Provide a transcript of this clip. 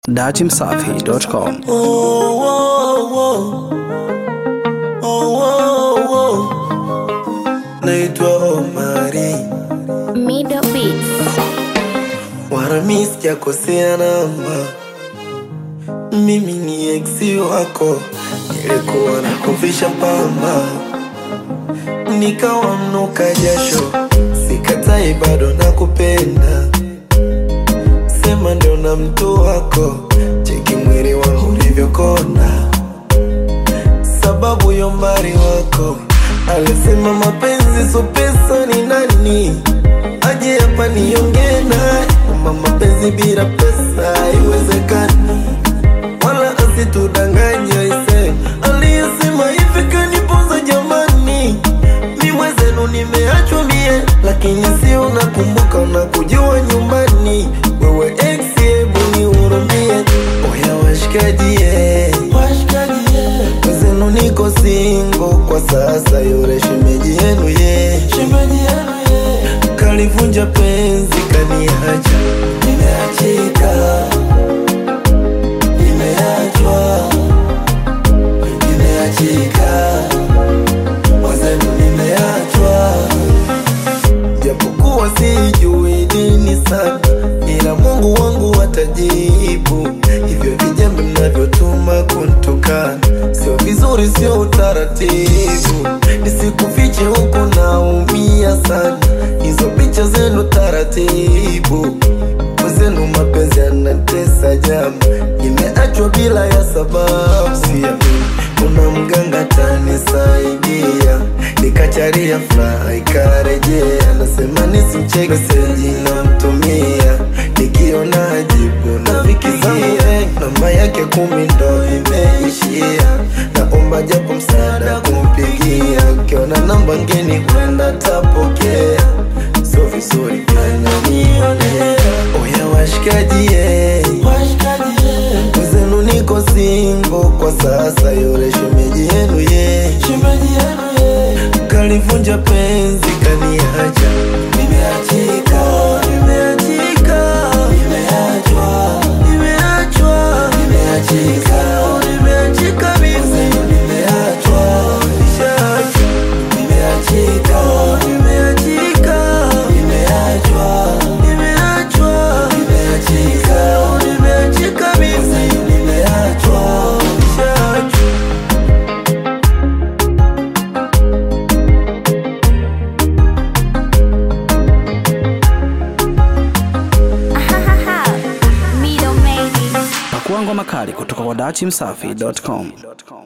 datimsafi.com. Oh, oh, oh. Oh, oh, oh. Naitwa Omari Middle Beats. wala mi sijakosea namba, mimi ni eksi wako, nilikuwa nakuvisha pamba, nikawa mnuka jasho, sikatai bado nakupenda, sema ndio na mtu wako, cheki mwili wangu ulivyokona, sababu ya umbali wako, alisema mapenzi so pesa ni nani aje hapa niongee naye kwamba mapenzi bila pesa haiwezekani, wala asitudanganye ise aliyesema hivi kanipoza jamani, mi mwezenu nimeachwa mie, lakini si unakumbuka unakujua nyumbani, wewe ex, hebu nihurumie, oya washikaji eh. Mwezenu niko singo kwa sasa, yule shemeji yenu ye kalivunja penzi kaniacha, nimeachika, nimeachwa, nimeachika, mwezenu nimeachwa, japokuwa sijui dini sana, ila Mungu wangu atajibu. Hivyo vijembe mnavyotuma kuntukana sio vizuri, sio utaratibu. Nisikufiche huku naumia sana, hizo picha zenu taratibu mwenzenu mapenzi yanatesa jama, nimeachwa bila ya sababu. Siamini kuna mganga tanisaidia, nikacharia furaha ikarejea, nasema nisimcheke, meseji namtumia, nikiona jibu nafikiria, namba yake kumi ndo imeishia, naomba japo msaada kumpigia, ukiona namba ngeni kwenda tapokea, sio vizuri ananionea. Oya washikaji eh. Mwenzenu niko singo kwa sasa, yule shemeji yenu ye kalivunja penzi kaniacha, nimeachika, nimeachika, nimeachwa, nimeachwa, nimeachika, nimeachika mimi, nimeachwa, nishaachwa, nimeachika, nimeachika, nimeachwa, nimeachwa, nimeachika, nimeachika mimi, nimeachwa, nishaachwa. Middle Ladies. Pakua ngoma kali kutoka kwa datimsafi.com.